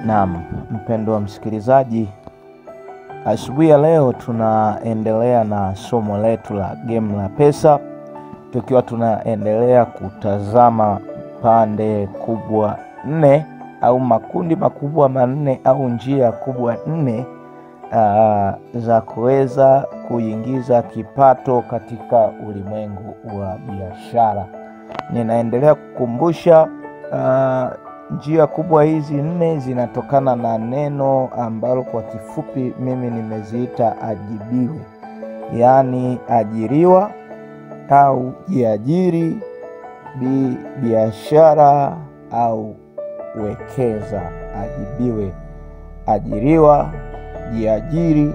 Naam, mpendwa msikilizaji, asubuhi ya leo tunaendelea na somo letu la Game la Pesa, tukiwa tunaendelea kutazama pande kubwa nne au makundi makubwa manne au njia kubwa nne uh, za kuweza kuingiza kipato katika ulimwengu wa biashara. Ninaendelea kukumbusha uh, njia kubwa hizi nne zinatokana na neno ambalo kwa kifupi mimi nimeziita ajibiwe, yaani ajiriwa au jiajiri, bi biashara au wekeza. Ajibiwe, ajiriwa, jiajiri,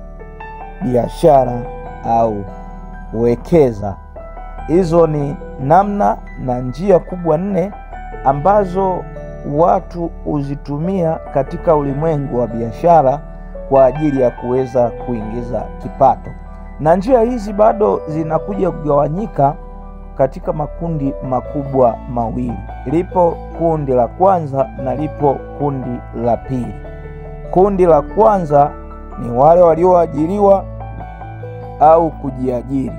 biashara au wekeza. Hizo ni namna na njia kubwa nne ambazo watu huzitumia katika ulimwengu wa biashara kwa ajili ya kuweza kuingiza kipato, na njia hizi bado zinakuja kugawanyika katika makundi makubwa mawili. Lipo kundi la kwanza na lipo kundi la pili. Kundi la kwanza ni wale walioajiriwa au kujiajiri.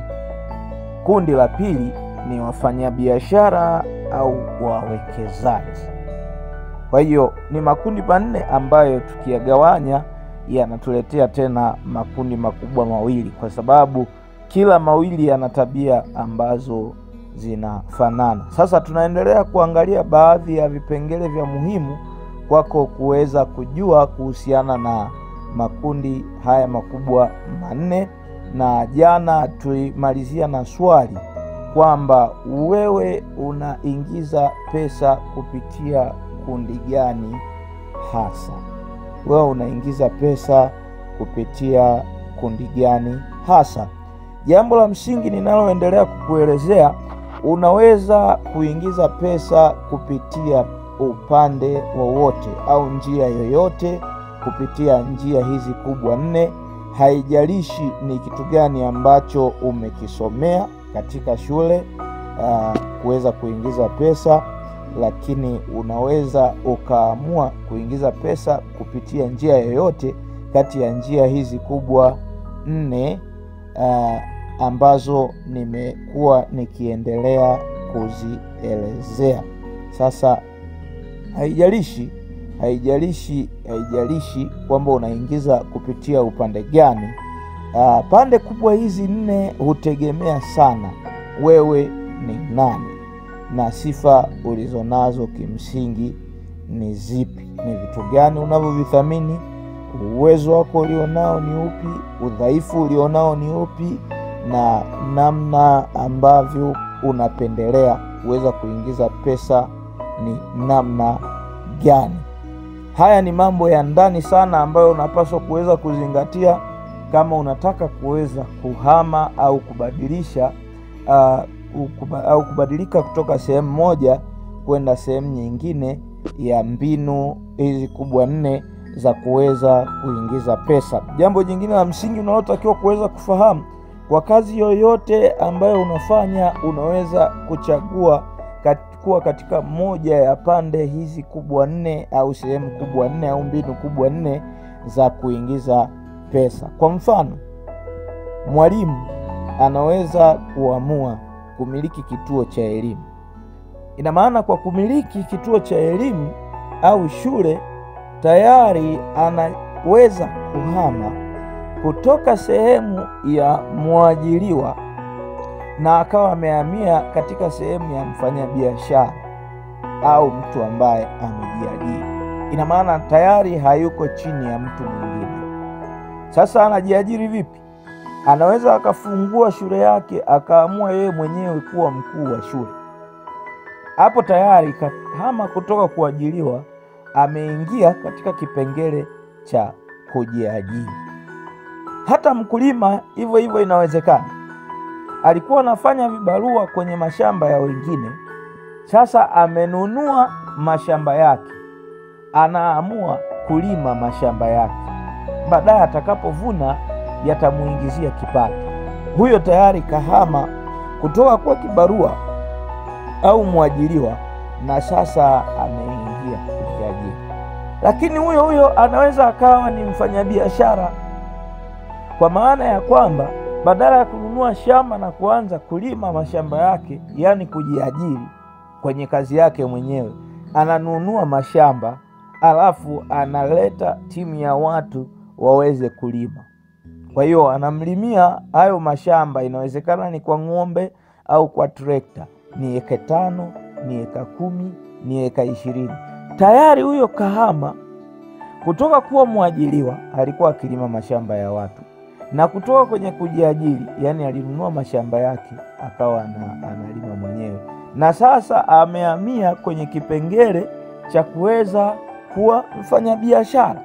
Kundi la pili ni wafanyabiashara au wawekezaji. Kwa hiyo ni makundi manne ambayo tukiyagawanya yanatuletea tena makundi makubwa mawili, kwa sababu kila mawili yana tabia ambazo zinafanana. Sasa tunaendelea kuangalia baadhi ya vipengele vya muhimu kwako kuweza kujua kuhusiana na makundi haya makubwa manne, na jana tulimalizia na swali kwamba wewe unaingiza pesa kupitia kundi gani hasa? Wewe unaingiza pesa kupitia kundi gani hasa? Jambo la msingi ninaloendelea kukuelezea, unaweza kuingiza pesa kupitia upande wowote au njia yoyote kupitia njia hizi kubwa nne. Haijalishi ni kitu gani ambacho umekisomea katika shule uh, kuweza kuingiza pesa, lakini unaweza ukaamua kuingiza pesa kupitia njia yoyote kati ya njia hizi kubwa nne uh, ambazo nimekuwa nikiendelea kuzielezea. Sasa haijalishi haijalishi haijalishi kwamba unaingiza kupitia upande gani. Uh, pande kubwa hizi nne hutegemea sana wewe ni nani na sifa ulizonazo kimsingi ni zipi, ni vitu gani unavyovithamini, uwezo wako ulionao ni upi, udhaifu ulionao ni upi, na namna ambavyo unapendelea kuweza kuingiza pesa ni namna gani. Haya ni mambo ya ndani sana ambayo unapaswa kuweza kuzingatia kama unataka kuweza kuhama au kubadilisha uh, ukuba, au kubadilika kutoka sehemu moja kwenda sehemu nyingine ya mbinu hizi kubwa nne za kuweza kuingiza pesa. Jambo jingine la msingi unalotakiwa kuweza kufahamu, kwa kazi yoyote ambayo unafanya, unaweza kuchagua kat, kuwa katika moja ya pande hizi kubwa nne au sehemu kubwa nne au mbinu kubwa nne za kuingiza pesa. Kwa mfano, mwalimu anaweza kuamua kumiliki kituo cha elimu. Ina maana kwa kumiliki kituo cha elimu au shule, tayari anaweza kuhama kutoka sehemu ya mwajiriwa na akawa amehamia katika sehemu ya mfanyabiashara au mtu ambaye amejiajiri. Ina maana tayari hayuko chini ya mtu mwingine. Sasa anajiajiri vipi? Anaweza akafungua shule yake akaamua yeye mwenyewe kuwa mkuu wa shule. Hapo tayari kahama kutoka kuajiriwa, ameingia katika kipengele cha kujiajiri. Hata mkulima hivyo hivyo, inawezekana alikuwa anafanya vibarua kwenye mashamba ya wengine, sasa amenunua mashamba yake, anaamua kulima mashamba yake, baadaye atakapovuna yatamuingizia kipato. Huyo tayari kahama kutoka kwa kibarua au mwajiriwa, na sasa ameingia kujiajiri. Lakini huyo huyo anaweza akawa ni mfanyabiashara, kwa maana ya kwamba badala ya kununua shamba na kuanza kulima mashamba yake, yaani kujiajiri kwenye kazi yake mwenyewe, ananunua mashamba alafu analeta timu ya watu waweze kulima. Kwa hiyo anamlimia hayo mashamba, inawezekana ni kwa ng'ombe au kwa trekta, ni eka tano, ni eka kumi, ni eka ishirini. Tayari huyo kahama kutoka kuwa mwajiliwa alikuwa akilima mashamba ya watu na kutoka kwenye kujiajiri, yaani alinunua mashamba yake akawa analima mwenyewe, na sasa amehamia kwenye kipengele cha kuweza kuwa mfanyabiashara,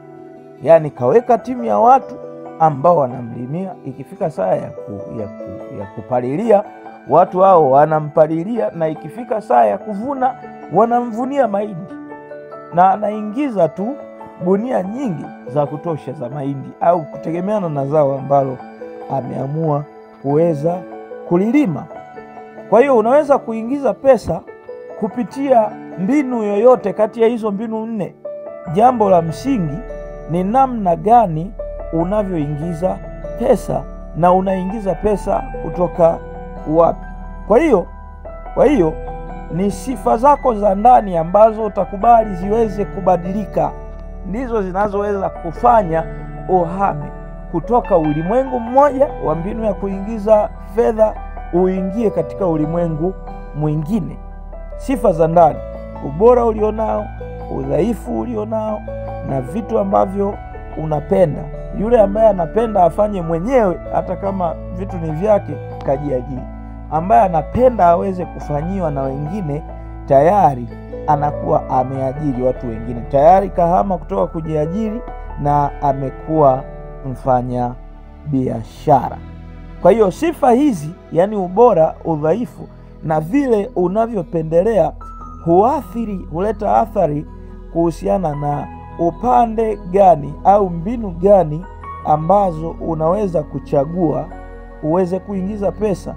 yaani kaweka timu ya watu ambao wanamlimia. Ikifika saa ya, ku, ya, ku, ya kupalilia watu hao wanampalilia, na ikifika saa ya kuvuna wanamvunia mahindi, na anaingiza tu gunia nyingi za kutosha za mahindi au kutegemeana na zao ambalo ameamua kuweza kulilima. Kwa hiyo unaweza kuingiza pesa kupitia mbinu yoyote kati ya hizo mbinu nne. Jambo la msingi ni namna gani unavyoingiza pesa na unaingiza pesa kutoka wapi. Kwa hiyo kwa hiyo ni sifa zako za ndani ambazo utakubali ziweze kubadilika ndizo zinazoweza kufanya uhame kutoka ulimwengu mmoja wa mbinu ya kuingiza fedha uingie katika ulimwengu mwingine. Sifa za ndani, ubora ulionao, udhaifu ulionao, na vitu ambavyo unapenda. Yule ambaye anapenda afanye mwenyewe, hata kama vitu ni vyake, kajiajiri. Ambaye anapenda aweze kufanyiwa na wengine, tayari anakuwa ameajiri watu wengine tayari, kahama kutoka kujiajiri na amekuwa mfanya biashara. Kwa hiyo sifa hizi, yaani ubora, udhaifu na vile unavyopendelea, huathiri, huleta athari kuhusiana na upande gani au mbinu gani ambazo unaweza kuchagua uweze kuingiza pesa.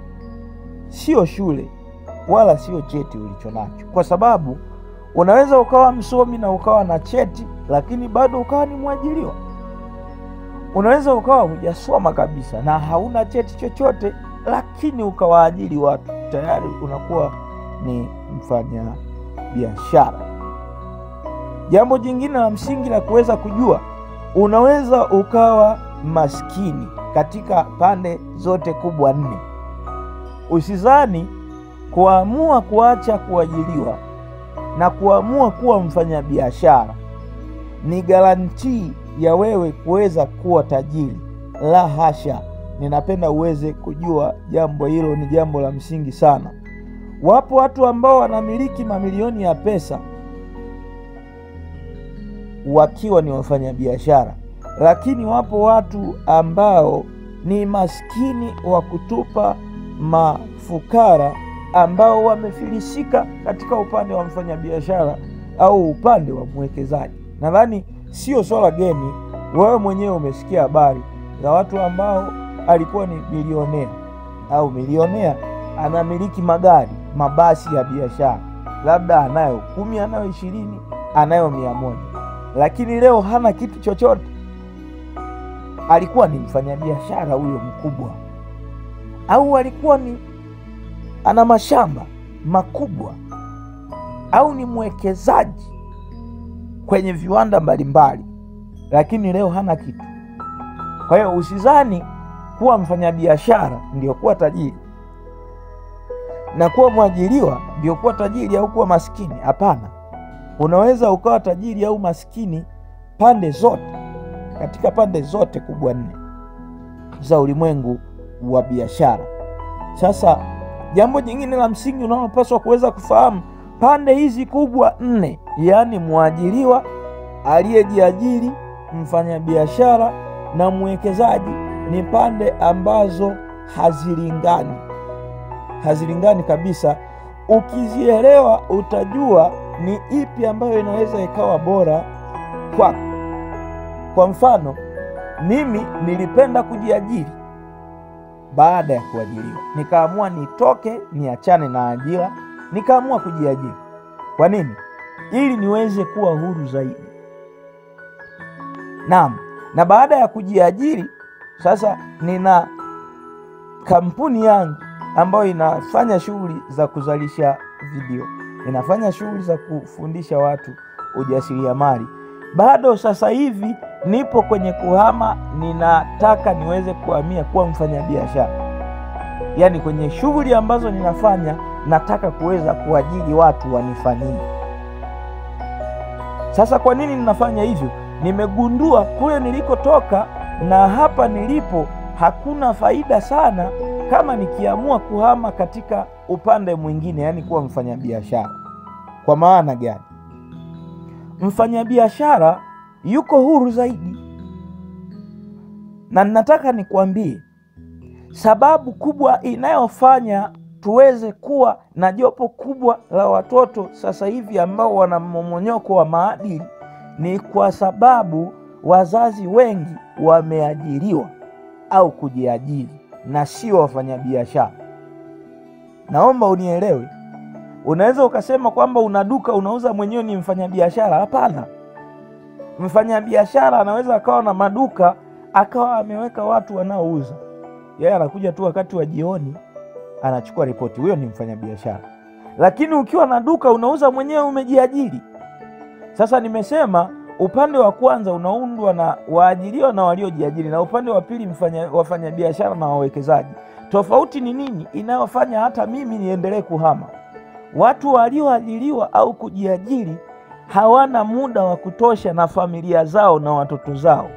Sio shule wala sio cheti ulicho nacho, kwa sababu unaweza ukawa msomi na ukawa na cheti lakini bado ukawa ni mwajiriwa. Unaweza ukawa hujasoma kabisa na hauna cheti chochote, lakini ukawaajiri watu, tayari unakuwa ni mfanya biashara. Jambo jingine la msingi la kuweza kujua, unaweza ukawa maskini katika pande zote kubwa nne. Usizani kuamua kuacha kuajiliwa na kuamua kuwa mfanyabiashara ni garantii ya wewe kuweza kuwa tajiri. La hasha! Ninapenda uweze kujua jambo hilo, ni jambo la msingi sana. Wapo watu ambao wanamiliki mamilioni ya pesa wakiwa ni wafanyabiashara, lakini wapo watu ambao ni maskini wa kutupa mafukara ambao wamefilisika katika upande wa mfanyabiashara au upande wa mwekezaji. Nadhani sio swala geni, wewe mwenyewe umesikia habari za watu ambao alikuwa ni bilionea au milionea, anamiliki magari, mabasi ya biashara, labda anayo kumi, anayo ishirini, anayo mia moja, lakini leo hana kitu chochote. Alikuwa ni mfanyabiashara huyo mkubwa, au alikuwa ni ana mashamba makubwa au ni mwekezaji kwenye viwanda mbalimbali, lakini leo hana kitu. Kwa hiyo usizani kuwa mfanyabiashara ndio kuwa tajiri na kuwa mwajiriwa ndio kuwa tajiri au kuwa maskini. Hapana, unaweza ukawa tajiri au maskini pande zote, katika pande zote kubwa nne za ulimwengu wa biashara. Sasa jambo jingine la msingi unalopaswa kuweza kufahamu, pande hizi kubwa nne, yaani mwajiriwa, aliyejiajiri, mfanyabiashara na mwekezaji, ni pande ambazo hazilingani, hazilingani kabisa. Ukizielewa utajua ni ipi ambayo inaweza ikawa bora kwako. Kwa mfano, mimi nilipenda kujiajiri baada ya kuajiriwa nikaamua nitoke niachane na ajira, nikaamua kujiajiri. Kwa nini? Ili niweze kuwa huru zaidi, Naam, na baada ya kujiajiri sasa, nina kampuni yangu ambayo inafanya shughuli za kuzalisha video, inafanya shughuli za kufundisha watu ujasiriamali. Bado sasa hivi nipo kwenye kuhama, ninataka niweze kuhamia kuwa mfanyabiashara, yaani kwenye shughuli ambazo ninafanya nataka kuweza kuajiri watu wanifanyie. Sasa kwa nini ninafanya hivyo? Nimegundua kule nilikotoka na hapa nilipo hakuna faida sana kama nikiamua kuhama katika upande mwingine, yaani kuwa mfanyabiashara. Kwa maana gani? Mfanyabiashara yuko huru zaidi, na ninataka nikwambie sababu kubwa inayofanya tuweze kuwa na jopo kubwa la watoto sasa hivi ambao wana mmomonyoko wa maadili ni kwa sababu wazazi wengi wameajiriwa au kujiajiri na sio wafanyabiashara. Naomba unielewe. Unaweza ukasema kwamba una duka unauza mwenyewe ni mfanyabiashara. Hapana, mfanyabiashara anaweza akawa na maduka akawa ameweka watu wanaouza, yeye anakuja tu wakati wa jioni anachukua ripoti, huyo ni mfanyabiashara. Lakini ukiwa na duka unauza mwenyewe, umejiajiri. Sasa nimesema upande wa kwanza unaundwa na waajiriwa na waliojiajiri, na upande wa pili mfanya, wafanyabiashara na wawekezaji. Tofauti ni nini inayofanya hata mimi niendelee kuhama? Watu walioajiriwa au kujiajiri hawana muda wa kutosha na familia zao na watoto zao.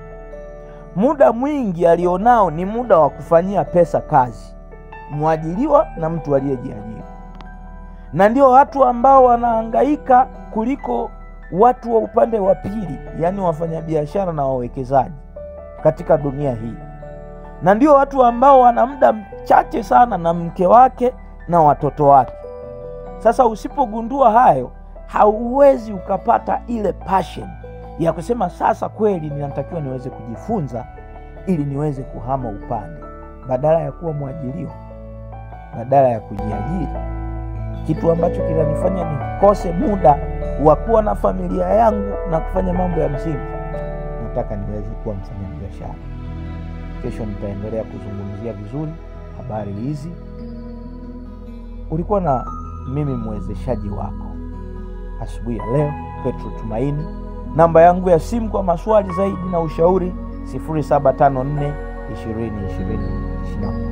Muda mwingi alionao ni muda wa kufanyia pesa kazi, mwajiriwa na mtu aliyejiajiri, na ndio watu ambao wanahangaika kuliko watu wa upande wa pili, yaani wafanyabiashara na wawekezaji katika dunia hii, na ndio watu ambao wana muda mchache sana na mke wake na watoto wake. Sasa usipogundua hayo, hauwezi ukapata ile passion ya kusema sasa kweli ninatakiwa niweze kujifunza ili niweze kuhama upande, badala ya kuwa mwajiriwa, badala ya kujiajiri, kitu ambacho kinanifanya nikose muda wa kuwa na familia yangu na kufanya mambo ya msingi. Nataka niweze kuwa mfanyabiashara. Kesho nitaendelea kuzungumzia vizuri habari hizi. Ulikuwa na mimi mwezeshaji wako asubuhi ya leo, Petro Tumaini. Namba yangu ya simu kwa maswali zaidi na ushauri 0754 20 20 21.